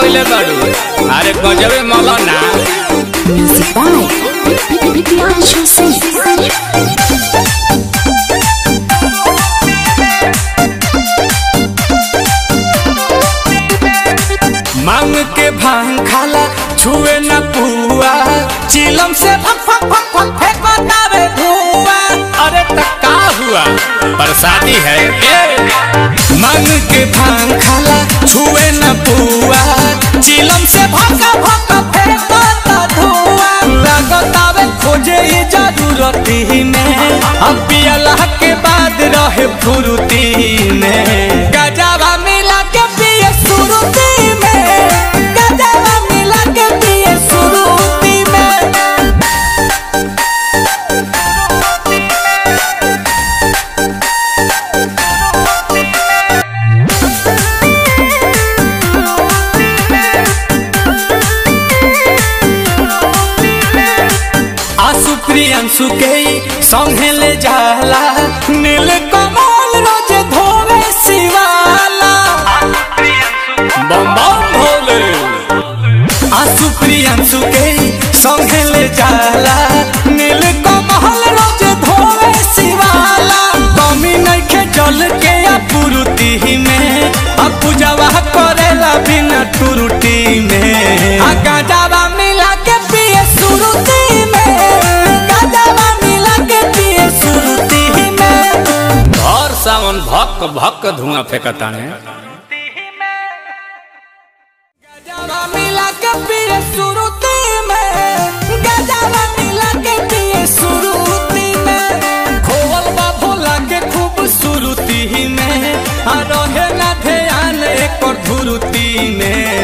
कइले बाड़ू अरे गजबे मौलाना Music by Priyanshu Singh. मांग के भांग खाला छुए न पुआ चिलम से फक फक फक फक फेंकतावे धुआं अरे त का हुआ प्रसादी है ए मांग के भांग खाला छुए न पुआ चिलम से भक भक फेंकता धुआं लगतावे खोजे ये जरूरती में अब पियला के बाद रहे फुरुती में गजावा मिला के पिए सुरुती में गजावा मिला के पिए सुरुती में आसु प्रियंसु के संगे ले जाला नील कमल रोज धोवे शिवाला बम बम भोले आसु प्रियंसु के संगे ले जाला नील कमल रोज धोवे शिवाला कमी नइखे जल के अपुरुति में आ पूजावा करेला बिना टुरुटी में आ गाजावा मिला के पिए सुरुती में गाजावा मिला के पिए सुरुती में और सावन भक भक धुआं फेंकताने गजावा मिला के पिए सुरुती में गजावा मिला के पिए सुरुती में खोवल बा भोला के खूब सुरुती में आ रहे ना ध्यान एक धुरुती में